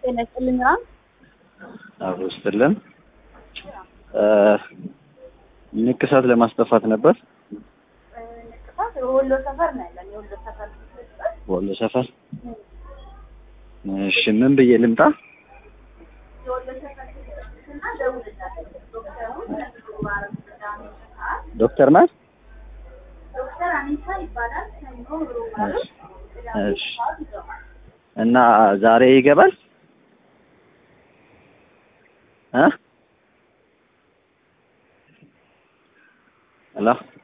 ጤና ይስጥልኝ ራም አብሮ ስትልን ንቅሳት ለማስጠፋት ነበር። ንቅሳት ወሎ ሰፈር ነው ያለን። የወሎ ሰፈር ወሎ ሰፈር። እሺ ምን ብዬ ልምጣ? የወሎ ሰፈር እና ደውልላቸው። ዶክተሩን ለምግባረም ቅዳሜ ሰዓት ዶክተር ናት? ዶክተር አኒሳ ይባላል። ሰኞ ሮማሩ እሺ እሺ። እና ዛሬ ይገባል እ ሄሎ